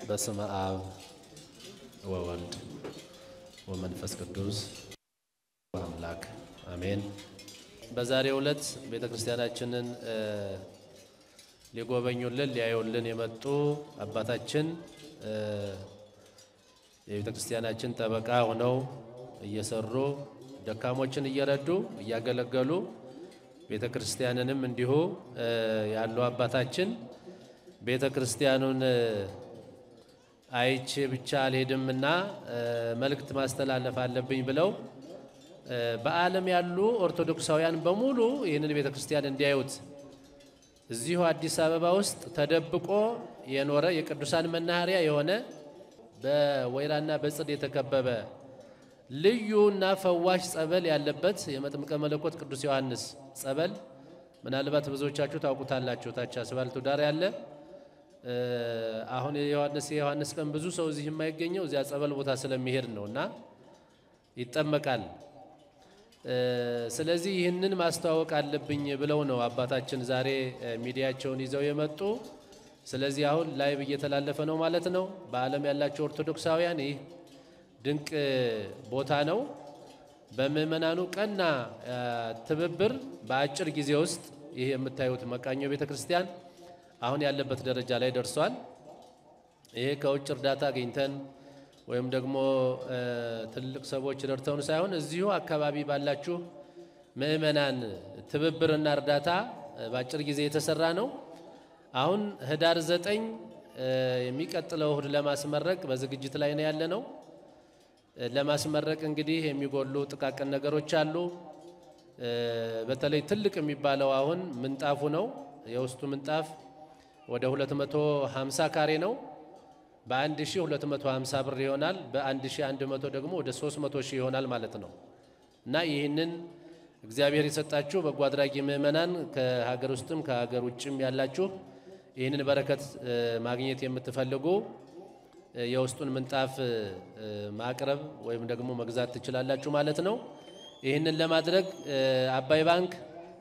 በስመ አብ ወወልድ ወመንፈስ ቅዱስ አምላክ አሜን። በዛሬው ዕለት ቤተ ክርስቲያናችንን ሊጎበኙልን ሊያዩልን የመጡ አባታችን የቤተ ክርስቲያናችን ጠበቃ ሆነው እየሰሩ ደካሞችን እየረዱ እያገለገሉ ቤተ ክርስቲያንንም እንዲሁ ያሉ አባታችን ቤተ ክርስቲያኑን አይቼ ብቻ አልሄድምና መልእክት ማስተላለፍ አለብኝ ብለው በዓለም ያሉ ኦርቶዶክሳውያን በሙሉ ይህንን ቤተ ክርስቲያን እንዲያዩት እዚሁ አዲስ አበባ ውስጥ ተደብቆ የኖረ የቅዱሳን መናኸሪያ የሆነ በወይራና በጽድ የተከበበ ልዩና ፈዋሽ ጸበል ያለበት የመጥምቀ መለኮት ቅዱስ ዮሐንስ ጸበል ምናልባት ብዙዎቻችሁ ታውቁታላችሁ። ታች አስፋልቱ ዳር ያለ አሁን የዮሐንስ የዮሐንስ ቀን ብዙ ሰው እዚህ የማይገኘው እዚያ ጸበል ቦታ ስለሚሄድ ነው እና ይጠመቃል። ስለዚህ ይህንን ማስተዋወቅ አለብኝ ብለው ነው አባታችን ዛሬ ሚዲያቸውን ይዘው የመጡ። ስለዚህ አሁን ላይቭ እየተላለፈ ነው ማለት ነው። በዓለም ያላቸው ኦርቶዶክሳውያን ይህ ድንቅ ቦታ ነው። በምእመናኑ ቀና ትብብር በአጭር ጊዜ ውስጥ ይህ የምታዩት መቃኞ ቤተ ክርስቲያን አሁን ያለበት ደረጃ ላይ ደርሷል። ይሄ ከውጭ እርዳታ አግኝተን ወይም ደግሞ ትልቅ ሰዎች ረድተውን ሳይሆን እዚሁ አካባቢ ባላችሁ ምእመናን ትብብርና እርዳታ በአጭር ጊዜ የተሰራ ነው። አሁን ህዳር ዘጠኝ የሚቀጥለው እሁድ ለማስመረቅ በዝግጅት ላይ ነው ያለ ነው። ለማስመረቅ እንግዲህ የሚጎሉ ጥቃቅን ነገሮች አሉ። በተለይ ትልቅ የሚባለው አሁን ምንጣፉ ነው። የውስጡ ምንጣፍ ወደ 250 ካሬ ነው። በ1250 ብር ይሆናል። በ1100 ደግሞ ወደ 300 ሺህ ይሆናል ማለት ነው እና ይህንን እግዚአብሔር የሰጣችሁ በጎ አድራጊ ምእመናን ከሀገር ውስጥም ከሀገር ውጭም ያላችሁ ይህንን በረከት ማግኘት የምትፈልጉ የውስጡን ምንጣፍ ማቅረብ ወይም ደግሞ መግዛት ትችላላችሁ ማለት ነው። ይህንን ለማድረግ አባይ ባንክ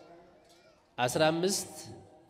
15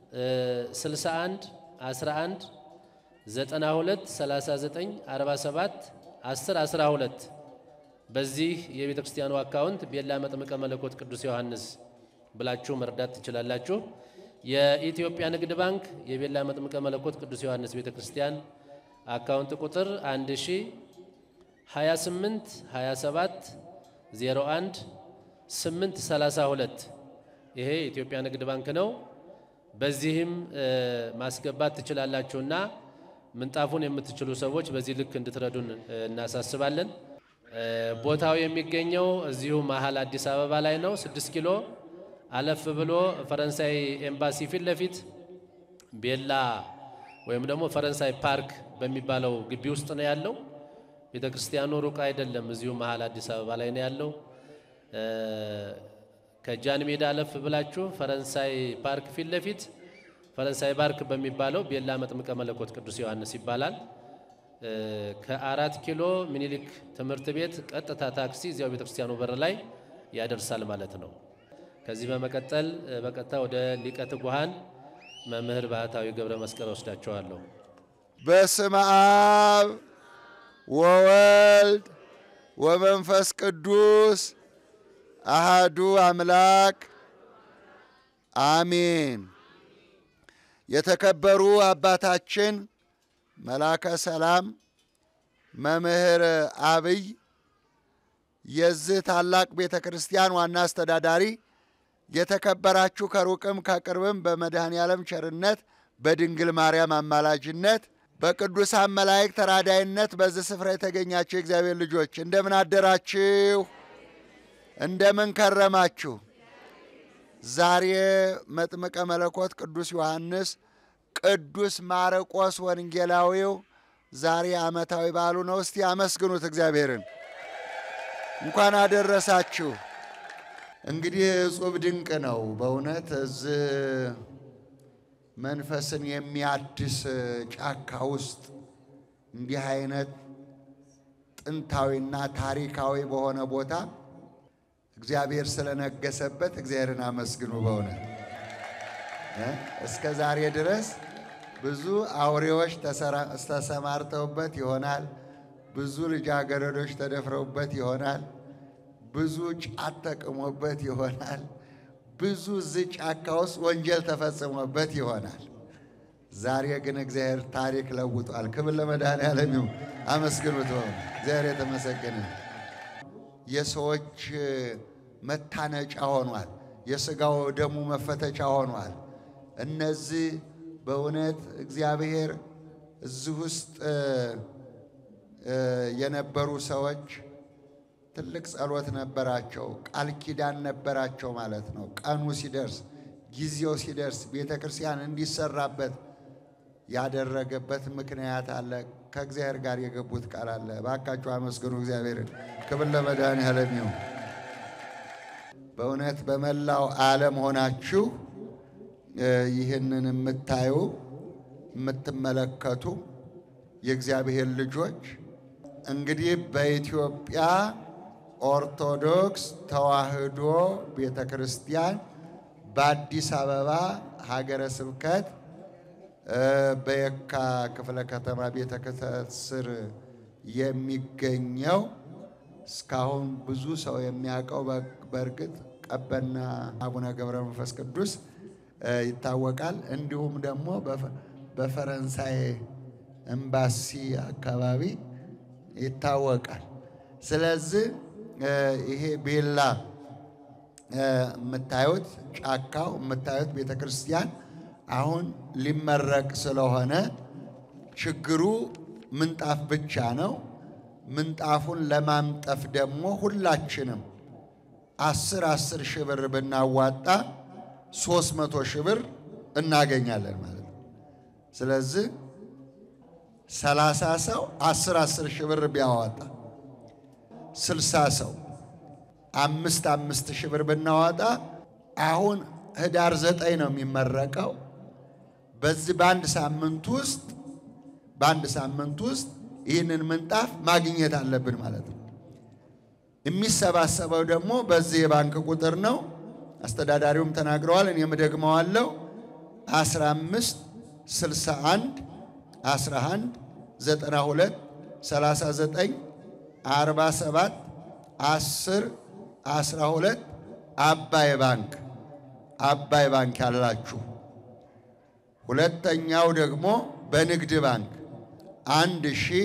61 11 92 39 47 10 12 በዚህ የቤተ ክርስቲያኑ አካውንት ቤላ መጥምቀ መለኮት ቅዱስ ዮሐንስ ብላችሁ መርዳት ትችላላችሁ። የኢትዮጵያ ንግድ ባንክ የቤላ መጥምቀ መለኮት ቅዱስ ዮሐንስ ቤተ ክርስቲያን አካውንት ቁጥር 1 ሺ 28 27 01 8 32 ይሄ የኢትዮጵያ ንግድ ባንክ ነው። በዚህም ማስገባት ትችላላችሁና ምንጣፉን የምትችሉ ሰዎች በዚህ ልክ እንድትረዱን እናሳስባለን። ቦታው የሚገኘው እዚሁ መሀል አዲስ አበባ ላይ ነው። ስድስት ኪሎ አለፍ ብሎ ፈረንሳይ ኤምባሲ ፊት ለፊት ቤላ ወይም ደግሞ ፈረንሳይ ፓርክ በሚባለው ግቢ ውስጥ ነው ያለው። ቤተ ክርስቲያኑ ሩቅ አይደለም፣ እዚሁ መሀል አዲስ አበባ ላይ ነው ያለው። ከጃን ሜዳ አለፍ ብላችሁ ፈረንሳይ ፓርክ ፊት ለፊት ፈረንሳይ ፓርክ በሚባለው ቤላ መጥምቀ መለኮት ቅዱስ ዮሐንስ ይባላል። ከአራት ኪሎ ሚኒሊክ ትምህርት ቤት ቀጥታ ታክሲ እዚያው ቤተክርስቲያኑ በር ላይ ያደርሳል ማለት ነው። ከዚህ በመቀጠል በቀጥታ ወደ ሊቀ ትጉሃን መምህር ባህታዊ ገብረ መስቀል ወስዳቸዋለሁ። በስመ አብ ወወልድ ወመንፈስ ቅዱስ አሃዱ አምላክ አሜን። የተከበሩ አባታችን መላከ ሰላም መምህር አብይ የዚህ ታላቅ ቤተ ክርስቲያን ዋና አስተዳዳሪ፣ የተከበራችሁ ከሩቅም ከቅርብም በመድኃኔ ዓለም ቸርነት በድንግል ማርያም አማላጅነት በቅዱሳን መላእክት ተራዳይነት በዚህ ስፍራ የተገኛችሁ የእግዚአብሔር ልጆች እንደምን አደራችሁ? እንደምን ከረማችሁ? ዛሬ መጥምቀ መለኮት ቅዱስ ዮሐንስ ቅዱስ ማርቆስ ወንጌላዊው ዛሬ ዓመታዊ በዓሉ ነው። እስቲ አመስግኑት እግዚአብሔርን። እንኳን አደረሳችሁ። እንግዲህ እጹብ ድንቅ ነው በእውነት እዚህ መንፈስን የሚያድስ ጫካ ውስጥ እንዲህ አይነት ጥንታዊና ታሪካዊ በሆነ ቦታ እግዚአብሔር ስለነገሰበት እግዚአብሔርን አመስግኑ። በእውነት እ እስከ ዛሬ ድረስ ብዙ አውሬዎች ተሰማርተውበት ይሆናል። ብዙ ልጃገረዶች ተደፍረውበት ይሆናል። ብዙ ጫት ተቅሞበት ይሆናል። ብዙ እዚህ ጫካ ውስጥ ወንጀል ተፈጽሞበት ይሆናል። ዛሬ ግን እግዚአብሔር ታሪክ ለውጧል። ክብር ለመድኃኔዓለም ይሁን። አመስግኑት። እግዚአብሔር የተመሰገነ የሰዎች መታነጫ ሆኗል። የሥጋው ደሙ መፈተቻ ሆኗል። እነዚህ በእውነት እግዚአብሔር እዚህ ውስጥ የነበሩ ሰዎች ትልቅ ጸሎት ነበራቸው፣ ቃል ኪዳን ነበራቸው ማለት ነው። ቀኑ ሲደርስ ጊዜው ሲደርስ ቤተ ክርስቲያን እንዲሰራበት ያደረገበት ምክንያት አለ። ከእግዚአብሔር ጋር የገቡት ቃል አለ። እባካችሁ አመስግኑ እግዚአብሔርን። ክብር ለመድኃኔዓለም ይሁን። በእውነት በመላው ዓለም ሆናችሁ ይህንን የምታዩ የምትመለከቱ የእግዚአብሔር ልጆች እንግዲህ በኢትዮጵያ ኦርቶዶክስ ተዋሕዶ ቤተ ክርስቲያን በአዲስ አበባ ሀገረ ስብከት በየካ ክፍለ ከተማ ቤተ ክህነት ስር የሚገኘው እስካሁን ብዙ ሰው የሚያውቀው በእርግጥ ቀበና አቡነ ገብረ መንፈስ ቅዱስ ይታወቃል። እንዲሁም ደግሞ በፈረንሳይ ኤምባሲ አካባቢ ይታወቃል። ስለዚህ ይሄ ቤላ የምታዩት ጫካው የምታዩት ቤተ ክርስቲያን አሁን ሊመረቅ ስለሆነ ችግሩ ምንጣፍ ብቻ ነው። ምንጣፉን ለማምጠፍ ደግሞ ሁላችንም አስር አስር ሺህ ብር ብናዋጣ ሶስት መቶ ሺህ ብር እናገኛለን ማለት ነው። ስለዚህ ሰላሳ ሰው አስር አስር ሺህ ብር ቢያዋጣ ስልሳ ሰው አምስት አምስት ሺህ ብር ብናዋጣ አሁን ህዳር ዘጠኝ ነው የሚመረቀው። በዚህ በአንድ ሳምንት ውስጥ በአንድ ሳምንት ውስጥ ይህንን ምንጣፍ ማግኘት አለብን ማለት ነው። የሚሰባሰበው ደግሞ በዚህ የባንክ ቁጥር ነው። አስተዳዳሪውም ተናግረዋል፣ እኔም ደግመዋለሁ። 15 61 11 92 39 47 10 12 አባይ ባንክ አባይ ባንክ ያላችሁ፣ ሁለተኛው ደግሞ በንግድ ባንክ አንድ ሺ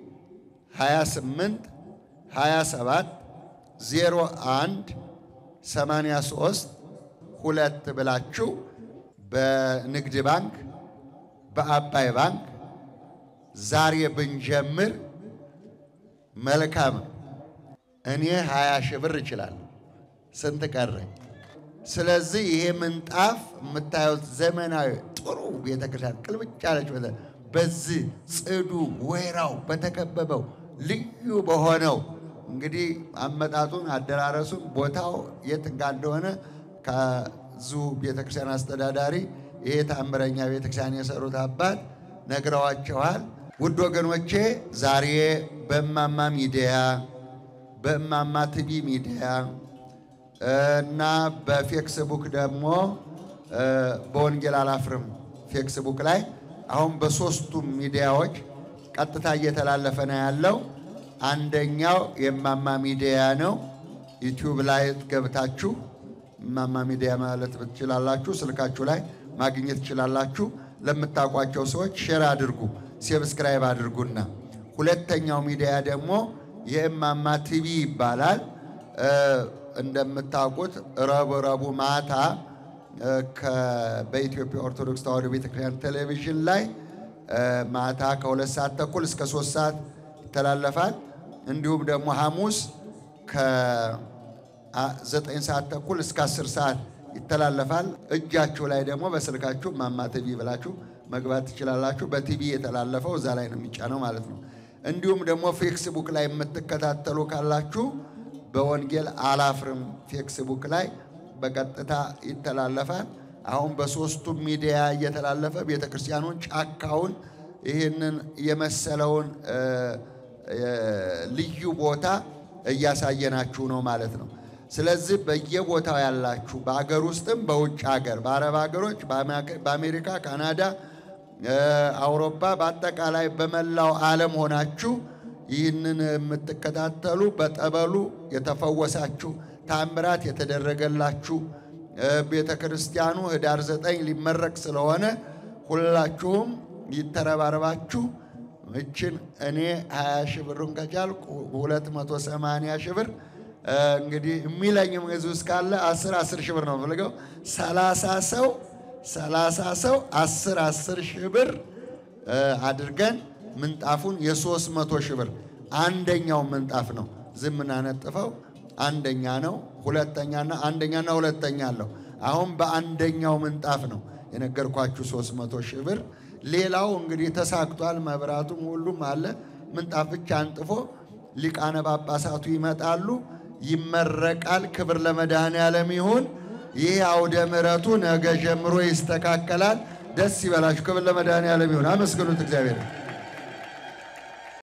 28 27 01 83 ሁለት ብላችሁ በንግድ ባንክ በአባይ ባንክ ዛሬ ብንጀምር መልካም ነው። እኔ 20 ሺህ ብር እችላለሁ። ስንት ቀረኝ? ስለዚህ ይሄ ምንጣፍ የምታዩት ዘመናዊ ጥሩ ቤተክርስቲያን ቅልብጭ ያለች ቤተ በዚህ ጽዱ ወይራው በተከበበው ልዩ በሆነው እንግዲህ አመጣጡን አደራረሱን ቦታው የት ጋር እንደሆነ ከዙ ቤተክርስቲያን አስተዳዳሪ ይሄ ታምረኛ ቤተክርስቲያን የሰሩት አባት ነግረዋቸዋል። ውድ ወገኖቼ ዛሬ በእማማ ሚዲያ በእማማ ቲቪ ሚዲያ እና በፌክስቡክ ደግሞ በወንጌል አላፍርም ፌክስቡክ ላይ አሁን በሶስቱም ሚዲያዎች ቀጥታ እየተላለፈ ነው ያለው። አንደኛው የእማማ ሚዲያ ነው። ዩቲዩብ ላይ ገብታችሁ እማማ ሚዲያ ማለት ትችላላችሁ። ስልካችሁ ላይ ማግኘት ትችላላችሁ። ለምታውቋቸው ሰዎች ሼር አድርጉ፣ ሰብስክራይብ አድርጉና ሁለተኛው ሚዲያ ደግሞ የእማማ ቲቪ ይባላል። እንደምታውቁት ረቡዕ ረቡዕ ማታ በኢትዮጵያ ኦርቶዶክስ ተዋሕዶ ቤተክርስቲያን ቴሌቪዥን ላይ ማታ ከሁለት ሰዓት ተኩል እስከ ሶስት ሰዓት ይተላለፋል። እንዲሁም ደግሞ ሐሙስ ከዘጠኝ ሰዓት ተኩል እስከ አስር ሰዓት ይተላለፋል። እጃችሁ ላይ ደግሞ በስልካችሁ እማማ ቲቪ ብላችሁ መግባት ትችላላችሁ። በቲቪ የተላለፈው እዛ ላይ ነው የሚጫነው ማለት ነው። እንዲሁም ደግሞ ፌክስቡክ ላይ የምትከታተሉ ካላችሁ በወንጌል አላፍርም ፌክስቡክ ላይ በቀጥታ ይተላለፋል። አሁን በሶስቱም ሚዲያ እየተላለፈ ቤተ ክርስቲያኑን ጫካውን ይህንን የመሰለውን ልዩ ቦታ እያሳየናችሁ ነው ማለት ነው። ስለዚህ በየቦታው ያላችሁ በአገር ውስጥም በውጭ ሀገር፣ በአረብ ሀገሮች፣ በአሜሪካ፣ ካናዳ፣ አውሮፓ፣ በአጠቃላይ በመላው ዓለም ሆናችሁ ይህንን የምትከታተሉ በጠበሉ የተፈወሳችሁ ታምራት የተደረገላችሁ ቤተ ክርስቲያኑ ህዳር ዘጠኝ ሊመረቅ ስለሆነ ሁላችሁም ይተረባረባችሁ እችን እኔ 20 ሺህ ብሩን ከቻልኩ 280 ሺህ ብር እንግዲህ የሚለኝም ህዝብ እስካለ 10 10 ሺህ ብር ነው የምፈልገው። 30 ሰው 30 ሰው 10 10 ሺህ ብር አድርገን ምንጣፉን የ300 ሺህ ብር አንደኛው ምንጣፍ ነው ዝም እናነጥፈው አንደኛ ነው። ሁለተኛና አንደኛና ሁለተኛ አለው። አሁን በአንደኛው ምንጣፍ ነው የነገርኳችሁ 300 ሺህ ብር። ሌላው እንግዲህ ተሳክቷል። መብራቱም ሁሉም አለ። ምንጣፍ ብቻ አንጥፎ ሊቃነ ጳጳሳቱ ይመጣሉ፣ ይመረቃል። ክብር ለመድኃኔዓለም ይሁን። ይህ አውደ ምሕረቱ ነገ ጀምሮ ይስተካከላል። ደስ ይበላችሁ። ክብር ለመድኃኔዓለም ይሁን። አመስግኑት እግዚአብሔር